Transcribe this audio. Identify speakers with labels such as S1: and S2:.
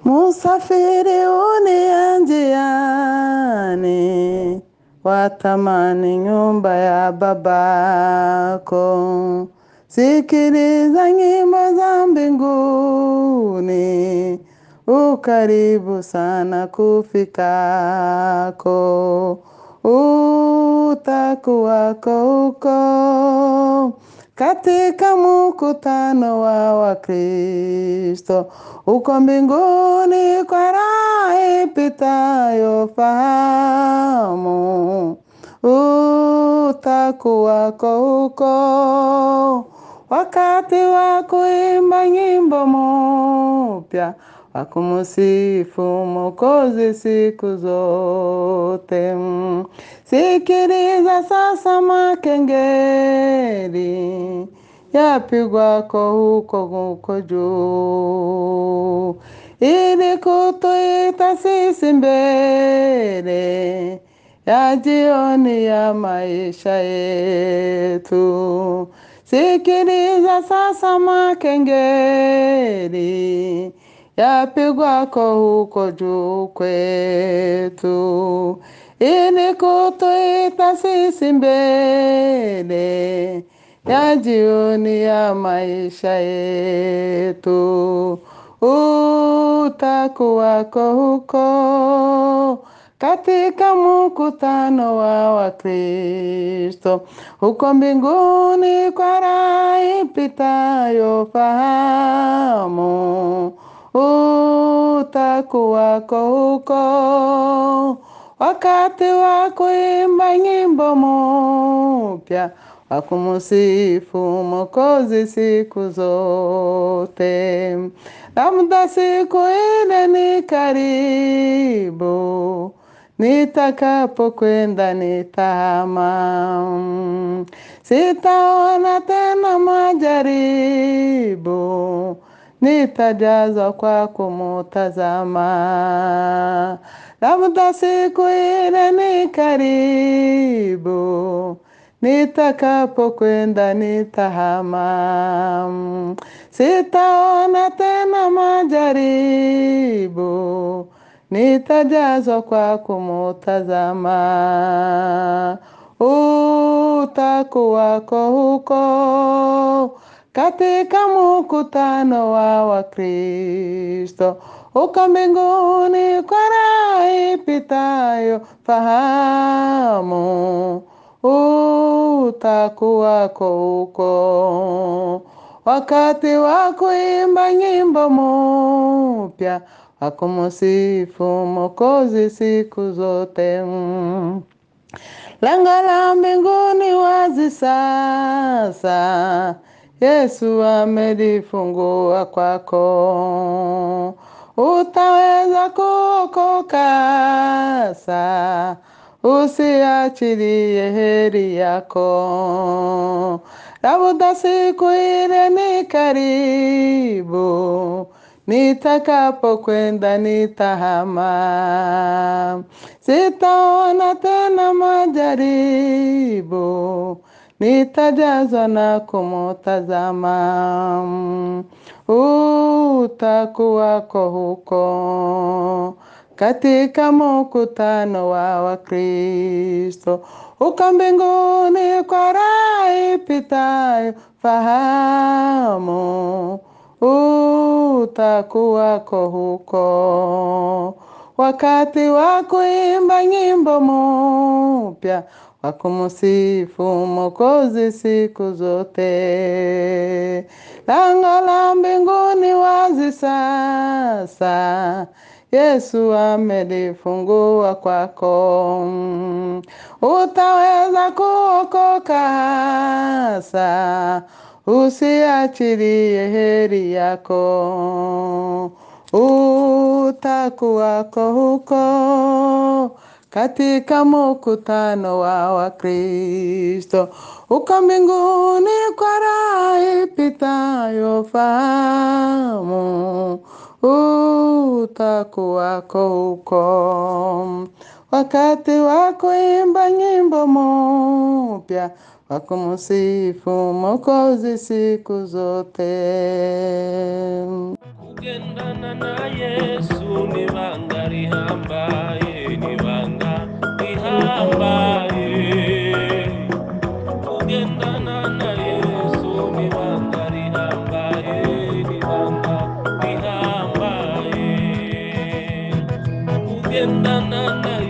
S1: Musafiri unia njiani, watamani nyumba ya babako. Sikiliza nyimbo za mbinguni, ukaribu sana kufikako. Utakuwako huko katika mkutano wa Wakristo, uko mbinguni kwa raha ipitayo fahamu. Utakuwako huko wakati wa kuimba nyimbo mpya wa kumsifu Mwokozi siku zote. Sikiliza sasa makengeri yapigwako huko huko juu, ili kutuita sisi mbele ya jioni ya maisha yetu. Sikiliza sasa makengeri yapigwako huko juu kwetu, ili kutuita sisi mbele ya jioni ya maisha yetu. Utakuwako huko katika mkutano wa Wakristo, huko mbinguni kwa raha ipitayo fahamu. Utakuwako huko wakati wa kuimba nyimbo mpya wa kumsifu Mwokozi siku zote. Labda siku ile ni karibu, nitakapokwenda nitahama, sitaona tena majaribu, nitajazwa kwa kumutazama. Labda siku ile ni karibu, nitakapokwenda nitahama, sitaona tena majaribu, nitajazwa kwa kumutazama. Utakuwako huko katika mkutano wa Wakristo, uko mbinguni kwa raha ipitayo fahamu. Utakuwako huko wakati wa kuimba nyimbo mpya wa kumsifu Mwokozi siku zote. Lango la mbinguni wazi sasa, Yesu amelifungua kwako. Utaweza kuokoka sasa, usiachilie heri yako. Labda siku ile ni karibu, nitakapokwenda nitahama, sitaona tena majaribu, nitajazwa na kumutazama. Utakuwako huko katika mkutano wa Wakristo, uko mbinguni kwa raha ipitayo fahamu. Utakuwako huko wakati wa kuimba nyimbo mpya wa kumsifu Mwokozi siku zote. Lango la mbinguni wazi sasa, Yesu amelifungua kwako. Utaweza kuokoka hasa, usiachilie heri yako. Utakuwako huko katika mkutano wa Wakristo, uko mbinguni kwa raha ipitayo fahamu. Utakuwako huko wakati wa kuimba nyimbo mpya wa kumsifu Mwokozi siku zote.
S2: kugendana na yesu ni banga rihambaye ni banga rihambaye kugendana na yesu ni banga rihambaye ni banga rihambaye kugendana na